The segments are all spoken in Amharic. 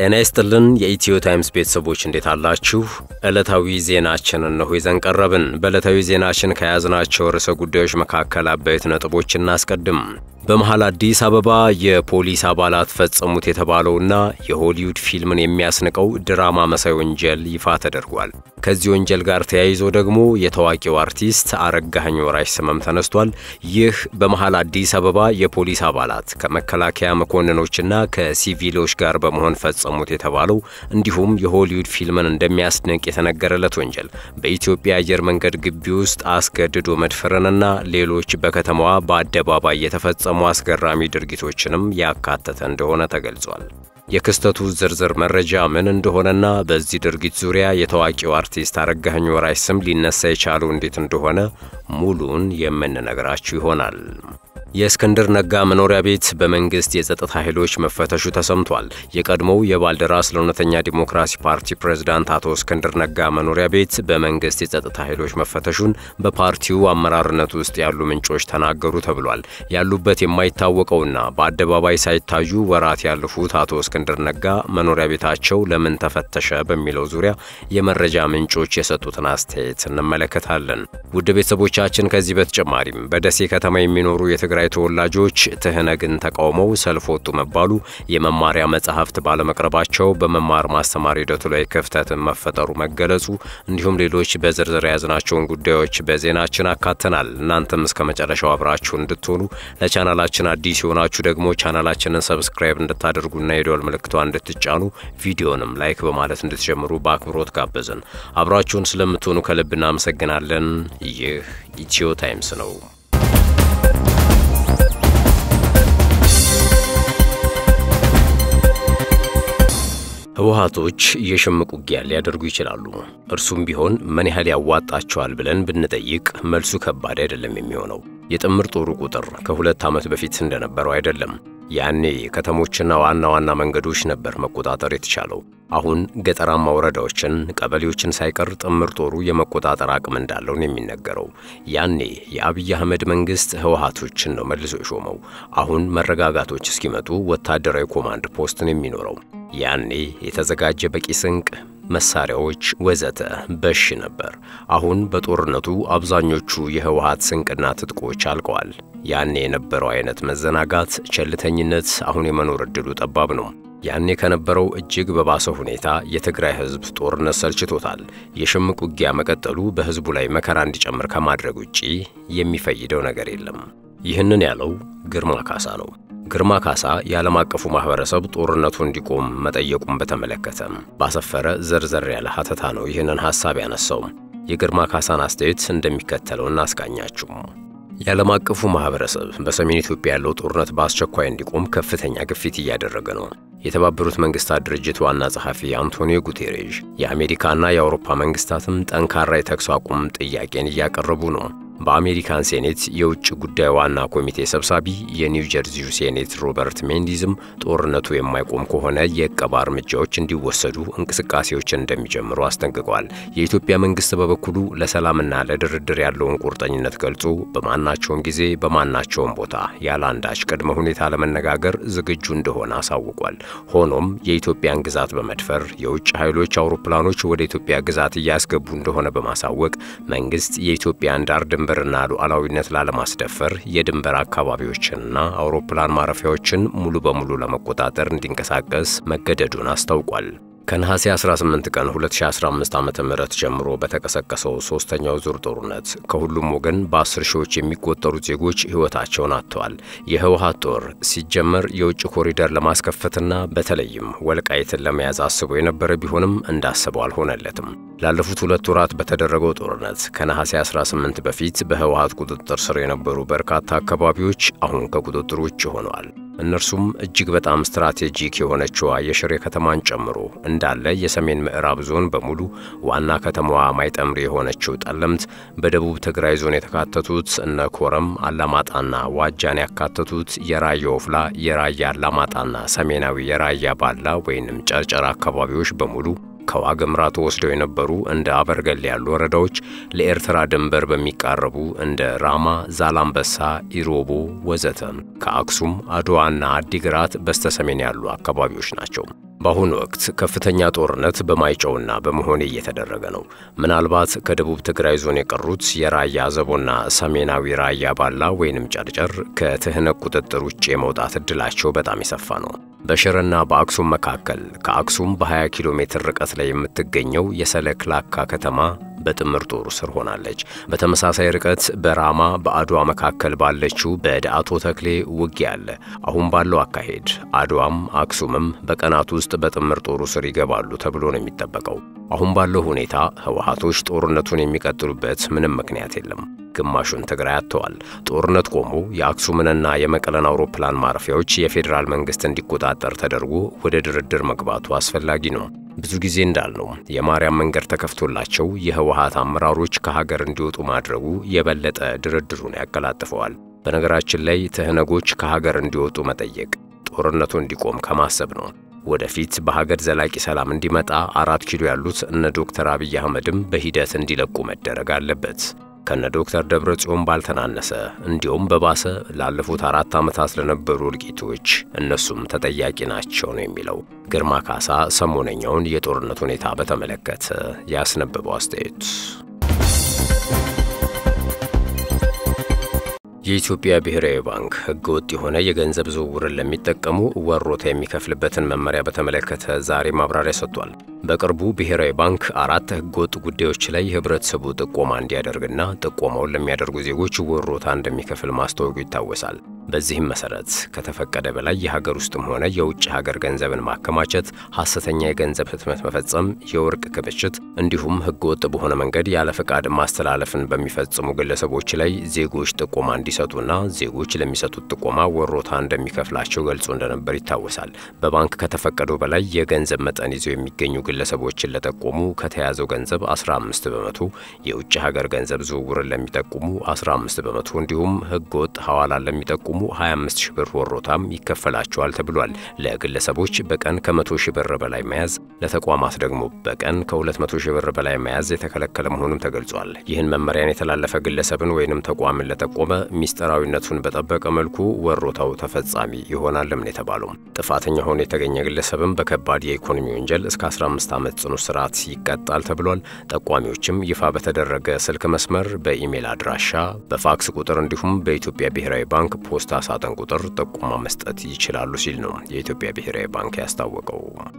ጤና ይስጥልን የኢትዮ ታይምስ ቤተሰቦች እንዴት አላችሁ? ዕለታዊ ዜናችን እነሆ ይዘን ቀረብን። በዕለታዊ ዜናችን ከያዝናቸው ርዕሰ ጉዳዮች መካከል አበይት ነጥቦች እናስቀድም። በመሃል አዲስ አበባ የፖሊስ አባላት ፈጸሙት የተባለውና የሆሊውድ ፊልምን የሚያስንቀው ድራማ መሳይ ወንጀል ይፋ ተደርጓል። ከዚህ ወንጀል ጋር ተያይዞ ደግሞ የታዋቂው አርቲስት አረጋኸኝ ወራሽ ስምም ተነስቷል። ይህ በመሃል አዲስ አበባ የፖሊስ አባላት ከመከላከያ መኮንኖችና ከሲቪሎች ጋር በመሆን ፈጸሙት የተባለው እንዲሁም የሆሊውድ ፊልምን እንደሚያስንቅ የተነገረለት ወንጀል በኢትዮጵያ አየር መንገድ ግቢ ውስጥ አስገድዶ መድፈርንና ሌሎች በከተማዋ በአደባባይ የተፈጸሙ አስገራሚ ድርጊቶችንም ያካተተ እንደሆነ ተገልጿል። የክስተቱ ዝርዝር መረጃ ምን እንደሆነና በዚህ ድርጊት ዙሪያ የታዋቂው አርቲስት አረጋኸኝ ወራሽ ስም ሊነሳ የቻለው እንዴት እንደሆነ ሙሉን የምንነግራችሁ ይሆናል። የእስክንድር ነጋ መኖሪያ ቤት በመንግስት የጸጥታ ኃይሎች መፈተሹ ተሰምቷል። የቀድሞው የባልደራስ ለእውነተኛ ዲሞክራሲ ፓርቲ ፕሬዝዳንት አቶ እስክንድር ነጋ መኖሪያ ቤት በመንግስት የጸጥታ ኃይሎች መፈተሹን በፓርቲው አመራርነት ውስጥ ያሉ ምንጮች ተናገሩ ተብሏል። ያሉበት የማይታወቀውና በአደባባይ ሳይታዩ ወራት ያለፉት አቶ እስክንድር ነጋ መኖሪያ ቤታቸው ለምን ተፈተሸ በሚለው ዙሪያ የመረጃ ምንጮች የሰጡትን አስተያየት እንመለከታለን። ውድ ቤተሰቦቻችን ከዚህ በተጨማሪም በደሴ ከተማ የሚኖሩ የትግራይ ተወላጆች ትህነግን ተቃውመው ሰልፍ ወጡ መባሉ፣ የመማሪያ መጽሐፍት ባለመቅረባቸው በመማር ማስተማር ሂደቱ ላይ ክፍተት መፈጠሩ መገለጹ፣ እንዲሁም ሌሎች በዝርዝር የያዝናቸውን ጉዳዮች በዜናችን አካተናል። እናንተም እስከ መጨረሻው አብራችሁ እንድትሆኑ ለቻናላችን አዲስ የሆናችሁ ደግሞ ቻናላችንን ሰብስክራይብ እንድታደርጉና የደወል ምልክቷ እንድትጫኑ ቪዲዮንም ላይክ በማለት እንድትጀምሩ በአክብሮት ጋበዝን። አብራችሁን ስለምትሆኑ ከልብ እናመሰግናለን። ይህ ኢትዮ ታይምስ ነው። ህወሓቶች የሽምቅ ውጊያ ሊያደርጉ ይችላሉ። እርሱም ቢሆን ምን ያህል ያዋጣቸዋል ብለን ብንጠይቅ መልሱ ከባድ አይደለም የሚሆነው። የጥምር ጦሩ ቁጥር ከሁለት ዓመት በፊት እንደነበረው አይደለም። ያኔ ከተሞችና ዋና ዋና መንገዶች ነበር መቆጣጠር የተቻለው። አሁን ገጠራማ ወረዳዎችን፣ ቀበሌዎችን ሳይቀር ጥምር ጦሩ የመቆጣጠር አቅም እንዳለው ነው የሚነገረው። ያኔ የአብይ አህመድ መንግስት ህወሓቶችን ነው መልሶ የሾመው። አሁን መረጋጋቶች እስኪመጡ ወታደራዊ ኮማንድ ፖስት ነው የሚኖረው። ያኔ የተዘጋጀ በቂ ስንቅ መሳሪያዎች ወዘተ በሽ ነበር። አሁን በጦርነቱ አብዛኞቹ የህወሓት ስንቅና ትጥቆች አልቀዋል። ያኔ የነበረው አይነት መዘናጋት፣ ቸልተኝነት አሁን የመኖር ዕድሉ ጠባብ ነው። ያኔ ከነበረው እጅግ በባሰ ሁኔታ የትግራይ ህዝብ ጦርነት ሰልችቶታል። የሽምቅ ውጊያ መቀጠሉ በህዝቡ ላይ መከራ እንዲጨምር ከማድረግ ውጪ የሚፈይደው ነገር የለም። ይህንን ያለው ግርማ ካሳ ነው። ግርማ ካሳ የዓለም አቀፉ ማህበረሰብ ጦርነቱ እንዲቆም መጠየቁን በተመለከተ ባሰፈረ ዘርዘር ያለ ሀተታ ነው ይህንን ሐሳብ ያነሳው። የግርማ ካሳን አስተያየት እንደሚከተለው እናስቃኛችሁ። የዓለም አቀፉ ማህበረሰብ በሰሜን ኢትዮጵያ ያለው ጦርነት በአስቸኳይ እንዲቆም ከፍተኛ ግፊት እያደረገ ነው። የተባበሩት መንግስታት ድርጅት ዋና ጸሐፊ አንቶኒዮ ጉቴሬዥ፣ የአሜሪካና የአውሮፓ መንግስታትም ጠንካራ የተኩስ አቁም ጥያቄን እያቀረቡ ነው። በአሜሪካን ሴኔት የውጭ ጉዳይ ዋና ኮሚቴ ሰብሳቢ የኒው ጀርዚው ሴኔት ሮበርት ሜንዲዝም ጦርነቱ የማይቆም ከሆነ የእቀባ እርምጃዎች እንዲወሰዱ እንቅስቃሴዎችን እንደሚጀምሩ አስጠንቅቋል። የኢትዮጵያ መንግስት በበኩሉ ለሰላምና ለድርድር ያለውን ቁርጠኝነት ገልጾ በማናቸውም ጊዜ በማናቸውም ቦታ ያለ አንዳች ቅድመ ሁኔታ ለመነጋገር ዝግጁ እንደሆነ አሳውቋል። ሆኖም የኢትዮጵያን ግዛት በመድፈር የውጭ ኃይሎች አውሮፕላኖች ወደ ኢትዮጵያ ግዛት እያስገቡ እንደሆነ በማሳወቅ መንግስት የኢትዮጵያን ዳር ድንበርና ሉዓላዊነት ላለማስደፈር የድንበር አካባቢዎችንና አውሮፕላን ማረፊያዎችን ሙሉ በሙሉ ለመቆጣጠር እንዲንቀሳቀስ መገደዱን አስታውቋል። ከነሐሴ 18 ቀን 2015 ዓ.ም ጀምሮ በተቀሰቀሰው ሶስተኛው ዙር ጦርነት ከሁሉም ወገን በአስር ሺዎች የሚቆጠሩ ዜጎች ሕይወታቸውን አጥተዋል። የህወሓት ጦር ሲጀመር የውጭ ኮሪደር ለማስከፈትና በተለይም ወልቃይትን ለመያዝ አስቦ የነበረ ቢሆንም እንዳሰበው አልሆነለትም። ላለፉት ሁለት ወራት በተደረገው ጦርነት ከነሐሴ 18 በፊት በህወሓት ቁጥጥር ስር የነበሩ በርካታ አካባቢዎች አሁን ከቁጥጥር ውጭ ሆነዋል። እነርሱም እጅግ በጣም ስትራቴጂክ የሆነችዋ የሽሬ ከተማን ጨምሮ እንዳለ የሰሜን ምዕራብ ዞን በሙሉ ዋና ከተማዋ ማይጠምሪ የሆነችው ጠለምት፣ በደቡብ ትግራይ ዞን የተካተቱት እነ ኮረም፣ አላማጣና ዋጃን ያካተቱት የራያ ወፍላ፣ የራያ አላማጣና ሰሜናዊ የራያ ባላ ወይንም ጨርጨር አካባቢዎች በሙሉ ከዋግምራ ተወስደው የነበሩ እንደ አበርገሌ ያሉ ወረዳዎች ለኤርትራ ድንበር በሚቃረቡ እንደ ራማ፣ ዛላምበሳ፣ ኢሮቦ ወዘተ ከአክሱም አድዋና አዲግራት በስተሰሜን ያሉ አካባቢዎች ናቸው። በአሁኑ ወቅት ከፍተኛ ጦርነት በማይጨውና በመሆኔ እየተደረገ ነው። ምናልባት ከደቡብ ትግራይ ዞን የቀሩት የራያ አዘቦና ሰሜናዊ ራያ ባላ ወይንም ጨርጨር ከትህነግ ቁጥጥር ውጭ የመውጣት ዕድላቸው በጣም የሰፋ ነው። በሽረና በአክሱም መካከል ከአክሱም በ20 ኪሎ ሜትር ርቀት ላይ የምትገኘው የሰለክላካ ከተማ በጥምር ጦሩ ስር ሆናለች። በተመሳሳይ ርቀት በራማ በአድዋ መካከል ባለችው በዳአቶ ተክሌ ውጊያ አለ። አሁን ባለው አካሄድ አድዋም አክሱምም በቀናት ውስጥ በጥምር ጦሩ ስር ይገባሉ ተብሎ ነው የሚጠበቀው። አሁን ባለው ሁኔታ ህወሓቶች ጦርነቱን የሚቀጥሉበት ምንም ምክንያት የለም። ግማሹን ትግራይ አጥተዋል። ጦርነት ቆሞ የአክሱምንና የመቀለን አውሮፕላን ማረፊያዎች የፌዴራል መንግስት እንዲቆጣጠር ተደርጎ ወደ ድርድር መግባቱ አስፈላጊ ነው። ብዙ ጊዜ እንዳልነው የማርያም መንገድ ተከፍቶላቸው የህወሓት አመራሮች ከሀገር እንዲወጡ ማድረጉ የበለጠ ድርድሩን ያቀላጥፈዋል። በነገራችን ላይ ትህነጎች ከሀገር እንዲወጡ መጠየቅ ጦርነቱ እንዲቆም ከማሰብ ነው። ወደፊት በሀገር ዘላቂ ሰላም እንዲመጣ አራት ኪሎ ያሉት እነ ዶክተር አብይ አህመድም በሂደት እንዲለቁ መደረግ አለበት። ከነ ዶክተር ደብረ ጽዮን ባልተናነሰ እንዲሁም በባሰ ላለፉት አራት ዓመታት ለነበሩ እልቂቶች እነሱም ተጠያቂ ናቸው ነው የሚለው ግርማ ካሳ ሰሞነኛውን የጦርነት ሁኔታ በተመለከተ ያስነበበው አስተያየት። የኢትዮጵያ ብሔራዊ ባንክ ሕገ ወጥ የሆነ የገንዘብ ዝውውርን ለሚጠቀሙ ወሮታ የሚከፍልበትን መመሪያ በተመለከተ ዛሬ ማብራሪያ ሰጥቷል። በቅርቡ ብሔራዊ ባንክ አራት ሕገወጥ ጉዳዮች ላይ ህብረተሰቡ ጥቆማ እንዲያደርግና ጥቆማውን ለሚያደርጉ ዜጎች ወሮታ እንደሚከፍል ማስታወቁ ይታወሳል። በዚህም መሰረት ከተፈቀደ በላይ የሀገር ውስጥም ሆነ የውጭ ሀገር ገንዘብን ማከማቸት፣ ሐሰተኛ የገንዘብ ህትመት መፈጸም፣ የወርቅ ክምችት እንዲሁም ሕገወጥ በሆነ መንገድ ያለ ፈቃድ ማስተላለፍን በሚፈጽሙ ግለሰቦች ላይ ዜጎች ጥቆማ እንዲሰጡና ዜጎች ለሚሰጡት ጥቆማ ወሮታ እንደሚከፍላቸው ገልጾ እንደነበር ይታወሳል። በባንክ ከተፈቀደው በላይ የገንዘብ መጠን ይዘው የሚገኙ ግለሰቦችን ለጠቆሙ ከተያዘው ገንዘብ 15 በመቶ፣ የውጭ ሀገር ገንዘብ ዝውውርን ለሚጠቁሙ 15 በመቶ እንዲሁም ህገወጥ ሐዋላን ለሚጠቁሙ 25 ሺህ ብር ወሮታም ይከፈላቸዋል ተብሏል። ለግለሰቦች በቀን ከ100 ሺህ ብር በላይ መያዝ፣ ለተቋማት ደግሞ በቀን ከ200 ሺህ ብር በላይ መያዝ የተከለከለ መሆኑም ተገልጿል። ይህን መመሪያን የተላለፈ ግለሰብን ወይንም ተቋምን ለጠቆመ ሚስጥራዊነቱን በጠበቀ መልኩ ወሮታው ተፈጻሚ ይሆናልም ነው የተባለው። ጥፋተኛ ሆኖ የተገኘ ግለሰብም በከባድ የኢኮኖሚ ወንጀል እስከ 15 ዓመት ጽኑ እስራት ይቀጣል ተብሏል። ጠቋሚዎችም ይፋ በተደረገ ስልክ መስመር፣ በኢሜል አድራሻ፣ በፋክስ ቁጥር እንዲሁም በኢትዮጵያ ብሔራዊ ባንክ ፖስታ ሳጥን ቁጥር ጥቆማ መስጠት ይችላሉ ሲል ነው የኢትዮጵያ ብሔራዊ ባንክ ያስታወቀው።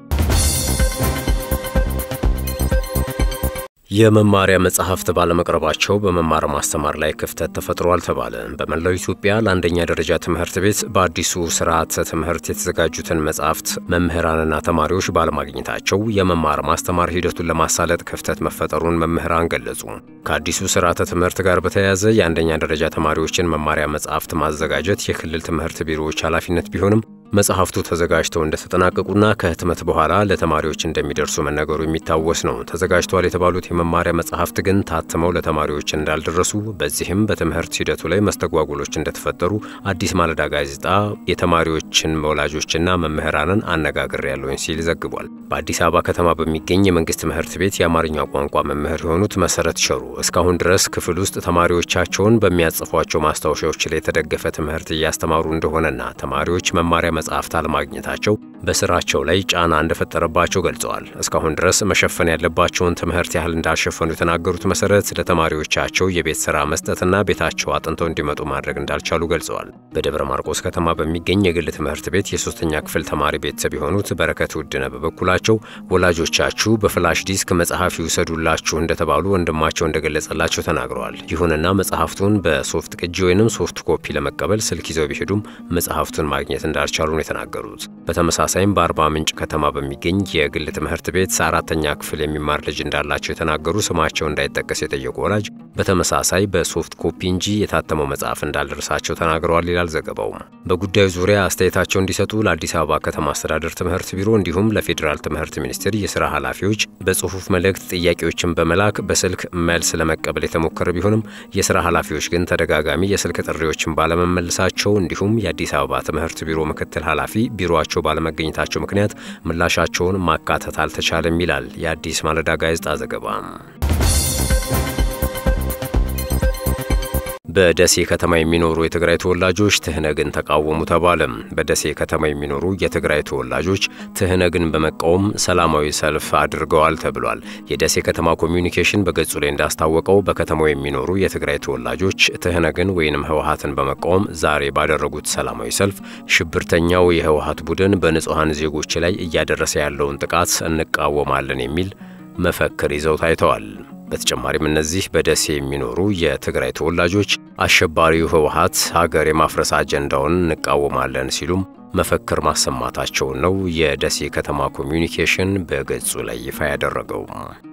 የመማሪያ መጽሐፍት ባለመቅረባቸው በመማር ማስተማር ላይ ክፍተት ተፈጥሯል ተባለ። በመላው ኢትዮጵያ ለአንደኛ ደረጃ ትምህርት ቤት በአዲሱ ስርዓተ ትምህርት የተዘጋጁትን መጽሐፍት መምህራንና ተማሪዎች ባለማግኘታቸው የመማር ማስተማር ሂደቱን ለማሳለጥ ክፍተት መፈጠሩን መምህራን ገለጹ። ከአዲሱ ስርዓተ ትምህርት ጋር በተያያዘ የአንደኛ ደረጃ ተማሪዎችን መማሪያ መጽሐፍት ማዘጋጀት የክልል ትምህርት ቢሮዎች ኃላፊነት ቢሆንም መጽሐፍቱ ተዘጋጅተው እንደተጠናቀቁና ከህትመት በኋላ ለተማሪዎች እንደሚደርሱ መነገሩ የሚታወስ ነው። ተዘጋጅተዋል የተባሉት የመማሪያ መጽሐፍት ግን ታትመው ለተማሪዎች እንዳልደረሱ፣ በዚህም በትምህርት ሂደቱ ላይ መስተጓጉሎች እንደተፈጠሩ አዲስ ማለዳ ጋዜጣ የተማሪዎችን ወላጆችና መምህራንን አነጋግሬያለሁኝ ሲል ዘግቧል። በአዲስ አበባ ከተማ በሚገኝ የመንግስት ትምህርት ቤት የአማርኛ ቋንቋ መምህር የሆኑት መሰረት ሸሩ እስካሁን ድረስ ክፍል ውስጥ ተማሪዎቻቸውን በሚያጽፏቸው ማስታወሻዎች ላይ የተደገፈ ትምህርት እያስተማሩ እንደሆነና ተማሪዎች መማሪያ መጽሐፍት አለማግኘታቸው በስራቸው ላይ ጫና እንደፈጠረባቸው ገልጸዋል። እስካሁን ድረስ መሸፈን ያለባቸውን ትምህርት ያህል እንዳልሸፈኑ የተናገሩት መሰረት ለተማሪዎቻቸው የቤት ስራ መስጠትና ቤታቸው አጥንተው እንዲመጡ ማድረግ እንዳልቻሉ ገልጸዋል። በደብረ ማርቆስ ከተማ በሚገኝ የግል ትምህርት ቤት የሶስተኛ ክፍል ተማሪ ቤተሰብ የሆኑት በረከት ውድነ በበኩላቸው ወላጆቻችሁ በፍላሽ ዲስክ መጽሐፍ ይውሰዱላችሁ እንደተባሉ ወንድማቸው እንደገለጸላቸው ተናግረዋል። ይሁንና መጽሐፍቱን በሶፍት ቅጂ ወይንም ሶፍት ኮፒ ለመቀበል ስልክ ይዘው ቢሄዱም መጽሐፍቱን ማግኘት እንዳልቻሉ ነው የተናገሩት። በተመሳሳይም በአርባ ምንጭ ከተማ በሚገኝ የግል ትምህርት ቤት አራተኛ ክፍል የሚማር ልጅ እንዳላቸው የተናገሩ ስማቸው እንዳይጠቀስ የጠየቁ ወላጅ በተመሳሳይ በሶፍት ኮፒ እንጂ የታተመው መጽሐፍ እንዳልደረሳቸው ተናግረዋል ይላል ዘገባው። በጉዳዩ ዙሪያ አስተያየታቸው እንዲሰጡ ለአዲስ አበባ ከተማ አስተዳደር ትምህርት ቢሮ እንዲሁም ለፌዴራል ትምህርት ሚኒስቴር የስራ ኃላፊዎች በጽሁፍ መልእክት ጥያቄዎችን በመላክ በስልክ መልስ ለመቀበል የተሞከረ ቢሆንም የስራ ኃላፊዎች ግን ተደጋጋሚ የስልክ ጥሪዎችን ባለመመለሳቸው እንዲሁም የአዲስ አበባ ትምህርት ቢሮ ምክትል ኃላፊ ቢሮአቸው ባለመገኘታቸው ምክንያት ምላሻቸውን ማካተት አልተቻለም ይላል የአዲስ ማለዳ ጋዜጣ ዘገባ። በደሴ ከተማ የሚኖሩ የትግራይ ተወላጆች ትህነግን ተቃወሙ ተባለ። በደሴ ከተማ የሚኖሩ የትግራይ ተወላጆች ትህነግን በመቃወም ሰላማዊ ሰልፍ አድርገዋል ተብሏል። የደሴ ከተማ ኮሚዩኒኬሽን በገጹ ላይ እንዳስታወቀው በከተማው የሚኖሩ የትግራይ ተወላጆች ትህነግን ወይንም ህወሀትን በመቃወም ዛሬ ባደረጉት ሰላማዊ ሰልፍ ሽብርተኛው የህወሀት ቡድን በንጹሐን ዜጎች ላይ እያደረሰ ያለውን ጥቃት እንቃወማለን የሚል መፈክር ይዘው ታይተዋል። በተጨማሪም እነዚህ በደሴ የሚኖሩ የትግራይ ተወላጆች አሸባሪው ህወሀት ሀገር የማፍረስ አጀንዳውን እንቃወማለን ሲሉም መፈክር ማሰማታቸውን ነው የደሴ ከተማ ኮሚዩኒኬሽን በገጹ ላይ ይፋ ያደረገው።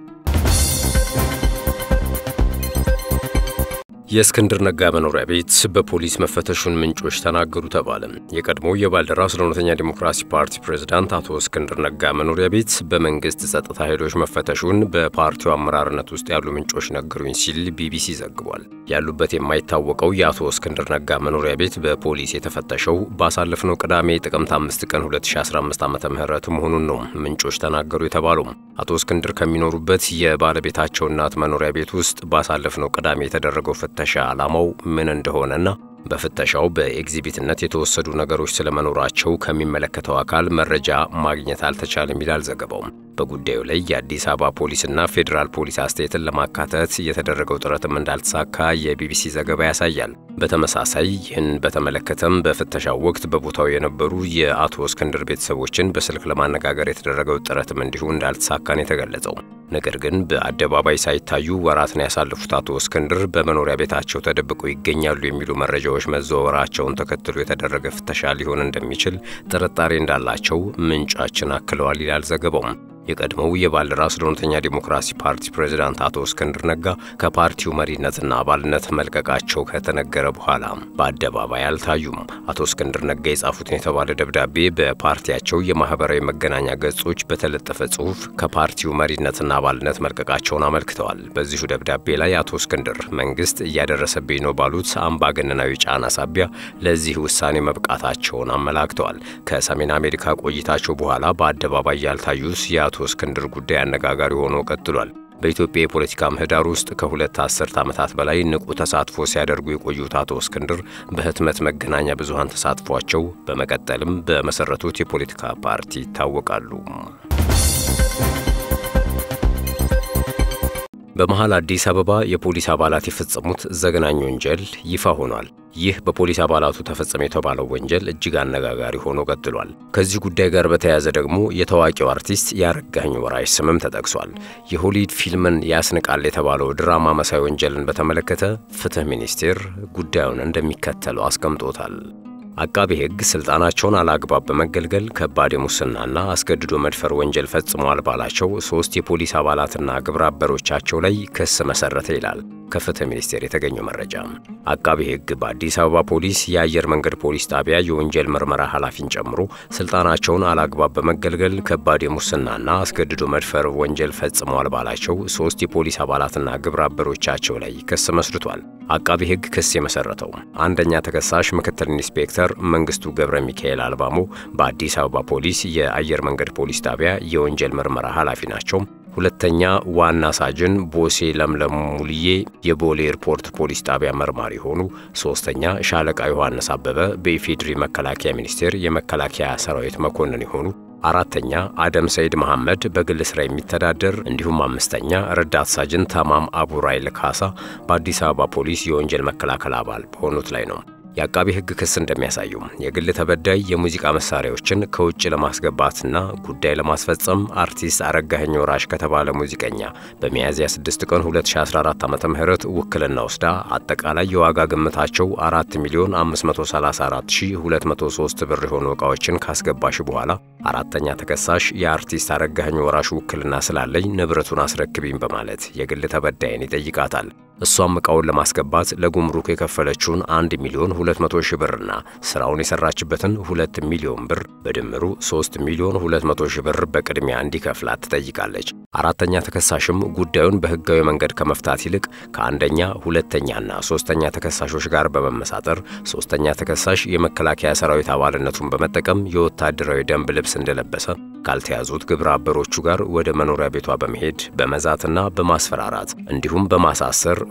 የእስክንድር ነጋ መኖሪያ ቤት በፖሊስ መፈተሹን ምንጮች ተናገሩ ተባለ። የቀድሞው የባልደራስ ለእውነተኛ ዲሞክራሲ ፓርቲ ፕሬዝዳንት አቶ እስክንድር ነጋ መኖሪያ ቤት በመንግስት ጸጥታ ኃይሎች መፈተሹን በፓርቲው አመራርነት ውስጥ ያሉ ምንጮች ነገሩኝ ሲል ቢቢሲ ዘግቧል። ያሉበት የማይታወቀው የአቶ እስክንድር ነጋ መኖሪያ ቤት በፖሊስ የተፈተሸው ባሳለፍነው ቅዳሜ ጥቅምት 5 ቀን 2015 ዓ ም መሆኑን ነው ምንጮች ተናገሩ የተባለው። አቶ እስክንድር ከሚኖሩበት የባለቤታቸው እናት መኖሪያ ቤት ውስጥ ባሳለፍነው ቅዳሜ የተደረገው ፍተሻ ዓላማው ምን እንደሆነና በፍተሻው በኤግዚቢትነት የተወሰዱ ነገሮች ስለመኖራቸው ከሚመለከተው አካል መረጃ ማግኘት አልተቻለም ይላል ዘገባው። በጉዳዩ ላይ የአዲስ አበባ ፖሊስና ፌዴራል ፖሊስ አስተያየትን ለማካተት የተደረገው ጥረትም እንዳልተሳካ የቢቢሲ ዘገባ ያሳያል። በተመሳሳይ ይህን በተመለከተም በፍተሻው ወቅት በቦታው የነበሩ የአቶ እስክንድር ቤተሰቦችን በስልክ ለማነጋገር የተደረገው ጥረትም እንዲሁ እንዳልተሳካን የተገለጸው። ነገር ግን በአደባባይ ሳይታዩ ወራትን ያሳለፉት አቶ እስክንድር በመኖሪያ ቤታቸው ተደብቀው ይገኛሉ የሚሉ መረጃዎች መዘዋወራቸውን ተከትሎ የተደረገ ፍተሻ ሊሆን እንደሚችል ጥርጣሬ እንዳላቸው ምንጫችን አክለዋል ይላል ዘገባው። የቀድሞው የባልደራስ ለእውነተኛ ዲሞክራሲ ፓርቲ ፕሬዝዳንት አቶ እስክንድር ነጋ ከፓርቲው መሪነትና አባልነት መልቀቃቸው ከተነገረ በኋላ በአደባባይ አልታዩም። አቶ እስክንድር ነጋ የጻፉትን የተባለ ደብዳቤ በፓርቲያቸው የማህበራዊ መገናኛ ገጾች በተለጠፈ ጽሑፍ ከፓርቲው መሪነትና አባልነት መልቀቃቸውን አመልክተዋል። በዚሁ ደብዳቤ ላይ አቶ እስክንድር መንግስት እያደረሰብኝ ነው ባሉት አምባገነናዊ ጫና ሳቢያ ለዚህ ውሳኔ መብቃታቸውን አመላክተዋል። ከሰሜን አሜሪካ ቆይታቸው በኋላ በአደባባይ ያልታዩት የአቶ እስክንድር ጉዳይ አነጋጋሪ ሆኖ ቀጥሏል። በኢትዮጵያ የፖለቲካ ምህዳር ውስጥ ከሁለት አስርት ዓመታት በላይ ንቁ ተሳትፎ ሲያደርጉ የቆዩት አቶ እስክንድር በህትመት መገናኛ ብዙሃን ተሳትፏቸው በመቀጠልም በመሰረቱት የፖለቲካ ፓርቲ ይታወቃሉ። በመሃል አዲስ አበባ የፖሊስ አባላት የፈጸሙት ዘግናኝ ወንጀል ይፋ ሆኗል። ይህ በፖሊስ አባላቱ ተፈጸመ የተባለው ወንጀል እጅግ አነጋጋሪ ሆኖ ቀጥሏል። ከዚህ ጉዳይ ጋር በተያያዘ ደግሞ የታዋቂው አርቲስት የአረጋኸኝ ወራሽ ስምም ተጠቅሷል። የሆሊውድ ፊልምን ያስንቃል የተባለው ድራማ መሳይ ወንጀልን በተመለከተ ፍትህ ሚኒስቴር ጉዳዩን እንደሚከተለው አስቀምጦታል። አቃቤ ሕግ ስልጣናቸውን አላግባብ በመገልገል ከባድ የሙስናና አስገድዶ መድፈር ወንጀል ፈጽመዋል ባላቸው ሶስት የፖሊስ አባላትና ግብረ አበሮቻቸው ላይ ክስ መሰረተ ይላል ከፍትህ ሚኒስቴር የተገኘው መረጃ። አቃቤ ሕግ በአዲስ አበባ ፖሊስ የአየር መንገድ ፖሊስ ጣቢያ የወንጀል ምርመራ ኃላፊን ጨምሮ ስልጣናቸውን አላግባብ በመገልገል ከባድ የሙስናና አስገድዶ መድፈር ወንጀል ፈጽመዋል ባላቸው ሶስት የፖሊስ አባላትና ግብረ አበሮቻቸው ላይ ክስ መስርቷል። አቃቤ ሕግ ክስ የመሰረተው አንደኛ ተከሳሽ ምክትል ኢንስፔክተር መንግስቱ ገብረ ሚካኤል አልባሞ በአዲስ አበባ ፖሊስ የአየር መንገድ ፖሊስ ጣቢያ የወንጀል ምርመራ ኃላፊ ናቸው። ሁለተኛ ዋና ሳጅን ቦሴ ለምለም ሙልዬ የቦሌ ኤርፖርት ፖሊስ ጣቢያ መርማሪ ሆኑ። ሶስተኛ ሻለቃ ዮሐንስ አበበ በኢፌድሪ መከላከያ ሚኒስቴር የመከላከያ ሰራዊት መኮንን የሆኑ አራተኛ አደም ሰይድ መሐመድ በግል ስራ የሚተዳደር እንዲሁም አምስተኛ ረዳት ሳጅን ተማም አቡራይል ካሳ በአዲስ አበባ ፖሊስ የወንጀል መከላከል አባል በሆኑት ላይ ነው። የአቃቢ ሕግ ክስ እንደሚያሳየው የግል ተበዳይ የሙዚቃ መሳሪያዎችን ከውጭ ለማስገባትና ጉዳይ ለማስፈጸም አርቲስት አረጋኸኝ ወራሽ ከተባለ ሙዚቀኛ በሚያዝያ 6 ቀን 2014 ዓ ም ውክልና ወስዳ አጠቃላይ የዋጋ ግምታቸው 4 ሚሊዮን 534203 ብር የሆኑ ዕቃዎችን ካስገባሽ በኋላ አራተኛ ተከሳሽ የአርቲስት አረጋኸኝ ወራሽ ውክልና ስላለኝ ንብረቱን አስረክቢኝ በማለት የግል ተበዳይን ይጠይቃታል። እሷም ዕቃውን ለማስገባት ለጉምሩክ የከፈለችውን 1 ሚሊዮን 200 ሺህ ብርና ስራውን የሰራችበትን 2 ሚሊዮን ብር በድምሩ 3 ሚሊዮን 200 ሺህ ብር በቅድሚያ እንዲከፍላት ትጠይቃለች። አራተኛ ተከሳሽም ጉዳዩን በሕጋዊ መንገድ ከመፍታት ይልቅ ከአንደኛ ሁለተኛና ሶስተኛ ተከሳሾች ጋር በመመሳጠር ሶስተኛ ተከሳሽ የመከላከያ ሰራዊት አባልነቱን በመጠቀም የወታደራዊ ደንብ ልብስ እንደለበሰ ካልተያዙት ግብረ አበሮቹ ጋር ወደ መኖሪያ ቤቷ በመሄድ በመዛትና በማስፈራራት እንዲሁም በማሳሰር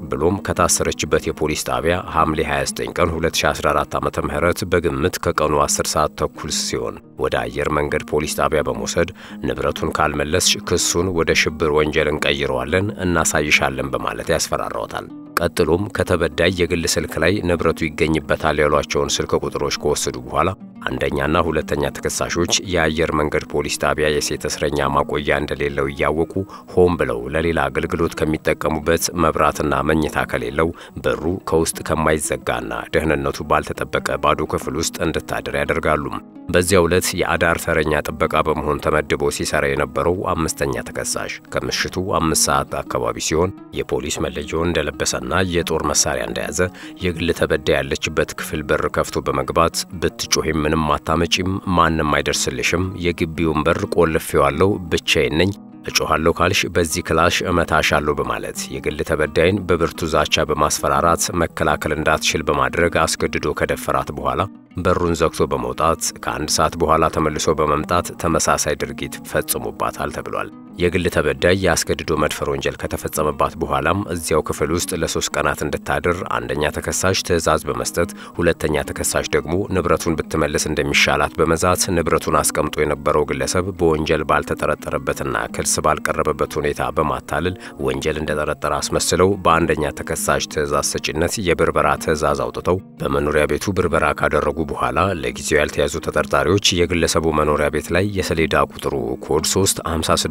ብሎም ከታሰረችበት የፖሊስ ጣቢያ ሐምሌ 29 ቀን 2014 ዓ.ም በግምት ከቀኑ 10 ሰዓት ተኩል ሲሆን ወደ አየር መንገድ ፖሊስ ጣቢያ በመውሰድ ንብረቱን ካልመለስሽ ክሱን ወደ ሽብር ወንጀል እንቀይረዋለን፣ እናሳይሻለን በማለት ያስፈራራዎታል። ቀጥሎም ከተበዳይ የግል ስልክ ላይ ንብረቱ ይገኝበታል ያሏቸውን ስልክ ቁጥሮች ከወሰዱ በኋላ አንደኛና ሁለተኛ ተከሳሾች የአየር መንገድ ፖሊስ ጣቢያ የሴት እስረኛ ማቆያ እንደሌለው እያወቁ ሆን ብለው ለሌላ አገልግሎት ከሚጠቀሙበት መብራትና መኝታ ከሌለው በሩ ከውስጥ ከማይዘጋና ደህንነቱ ባልተጠበቀ ባዶ ክፍል ውስጥ እንድታድር ያደርጋሉ። በዚያው ዕለት የአዳር ተረኛ ጥበቃ በመሆን ተመድቦ ሲሰራ የነበረው አምስተኛ ተከሳሽ ከምሽቱ አምስት ሰዓት አካባቢ ሲሆን የፖሊስ መለያውን እንደለበሰና የጦር መሳሪያ እንደያዘ የግል ተበዳይ ያለችበት ክፍል በር ከፍቶ በመግባት ብትጮሂም ምንም አታመጪም፣ ማንም አይደርስልሽም፣ የግቢውን በር ቆልፌዋለሁ፣ ብቻዬን ነኝ እጮኋለሁ ካልሽ በዚህ ክላሽ እመታሻለሁ በማለት የግል ተበዳይን በብርቱ ዛቻ በማስፈራራት መከላከል እንዳትችል በማድረግ አስገድዶ ከደፈራት በኋላ በሩን ዘግቶ በመውጣት ከአንድ ሰዓት በኋላ ተመልሶ በመምጣት ተመሳሳይ ድርጊት ፈጽሞባታል ተብሏል። የግል ተበዳይ የአስገድዶ መድፈር ወንጀል ከተፈጸመባት በኋላም እዚያው ክፍል ውስጥ ለሶስት ቀናት እንድታድር አንደኛ ተከሳሽ ትዕዛዝ በመስጠት ሁለተኛ ተከሳሽ ደግሞ ንብረቱን ብትመልስ እንደሚሻላት በመዛት ንብረቱን አስቀምጦ የነበረው ግለሰብ በወንጀል ባልተጠረጠረበትና ክስ ባልቀረበበት ሁኔታ በማታለል ወንጀል እንደጠረጠረ አስመስለው በአንደኛ ተከሳሽ ትዕዛዝ ሰጪነት የብርበራ ትዕዛዝ አውጥተው በመኖሪያ ቤቱ ብርበራ ካደረጉ በኋላ ለጊዜው ያልተያዙ ተጠርጣሪዎች የግለሰቡ መኖሪያ ቤት ላይ የሰሌዳ ቁጥሩ ኮድ 3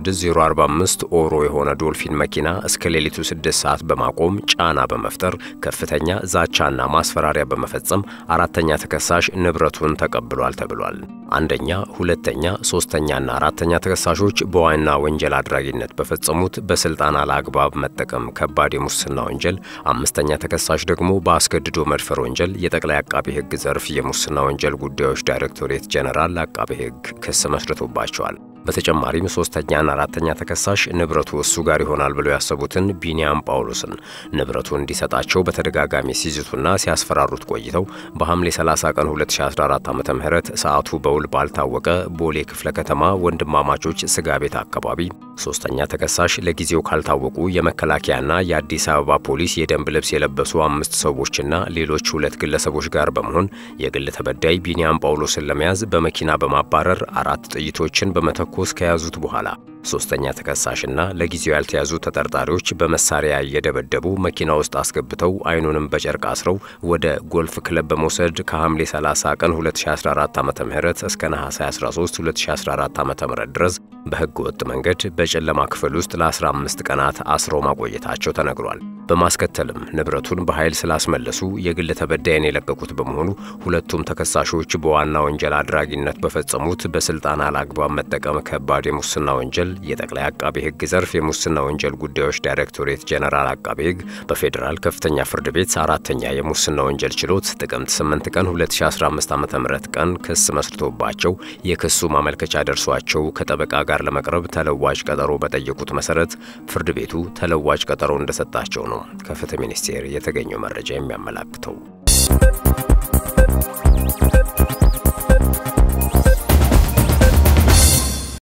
56045 ኦሮ የሆነ ዶልፊን መኪና እስከ ሌሊቱ 6 ሰዓት በማቆም ጫና በመፍጠር ከፍተኛ ዛቻና ማስፈራሪያ በመፈጸም አራተኛ ተከሳሽ ንብረቱን ተቀብሏል ተብሏል። አንደኛ፣ ሁለተኛ፣ ሶስተኛና አራተኛ ተከሳሾች በዋና ወንጀል አድራጊነት በፈጸሙት በስልጣን አለአግባብ መጠቀም ከባድ የሙስና ወንጀል፣ አምስተኛ ተከሳሽ ደግሞ በአስገድዶ መድፈር ወንጀል የጠቅላይ አቃቤ ሕግ ዘርፍ የሙስና ወንጀል ጉዳዮች ዳይሬክቶሬት ጄኔራል አቃቤ ሕግ ክስ መስርቶባቸዋል። በተጨማሪም ሶስተኛና አራተኛ ተከሳሽ ንብረቱ እሱ ጋር ይሆናል ብለው ያሰቡትን ቢኒያም ጳውሎስን ንብረቱ እንዲሰጣቸው በተደጋጋሚ ሲዝቱና ሲያስፈራሩት ቆይተው በሐምሌ 30 ቀን 2014 ዓ ም ሰዓቱ በውል ባልታወቀ ቦሌ ክፍለ ከተማ ወንድማማቾች ስጋ ቤት አካባቢ ሶስተኛ ተከሳሽ ለጊዜው ካልታወቁ የመከላከያና የአዲስ አበባ ፖሊስ የደንብ ልብስ የለበሱ አምስት ሰዎችና ሌሎች ሁለት ግለሰቦች ጋር በመሆን የግል ተበዳይ ቢኒያም ጳውሎስን ለመያዝ በመኪና በማባረር አራት ጥይቶችን በመተ ኮስ ከያዙት በኋላ ሶስተኛ ተከሳሽና ለጊዜው ያልተያዙ ተጠርጣሪዎች በመሳሪያ እየደበደቡ መኪና ውስጥ አስገብተው አይኑንም በጨርቅ አስረው ወደ ጎልፍ ክለብ በመውሰድ ከሐምሌ 30 ቀን 2014 ዓ.ም እስከ ነሐሴ 13 2014 ዓ.ም ድረስ በሕገ ወጥ መንገድ በጨለማ ክፍል ውስጥ ለ15 ቀናት አስረው ማቆየታቸው ተነግሯል። በማስከተልም ንብረቱን በኃይል ስላስመለሱ የግል ተበዳይን የለቀቁት በመሆኑ ሁለቱም ተከሳሾች በዋና ወንጀል አድራጊነት በፈጸሙት በስልጣን አላግባብ መጠቀም ከባድ የሙስና ወንጀል የጠቅላይ አቃቤ ሕግ ዘርፍ የሙስና ወንጀል ጉዳዮች ዳይሬክቶሬት ጄኔራል አቃቤ ሕግ በፌዴራል ከፍተኛ ፍርድ ቤት አራተኛ የሙስና ወንጀል ችሎት ጥቅምት 8 ቀን 2015 ዓ.ም ቀን ክስ መስርቶባቸው የክሱ ማመልከቻ ደርሷቸው ከጠበቃ ጋር ለመቅረብ ተለዋጭ ቀጠሮ በጠየቁት መሰረት ፍርድ ቤቱ ተለዋጭ ቀጠሮ እንደሰጣቸው ነው ከፍትህ ሚኒስቴር የተገኘው መረጃ የሚያመላክተው።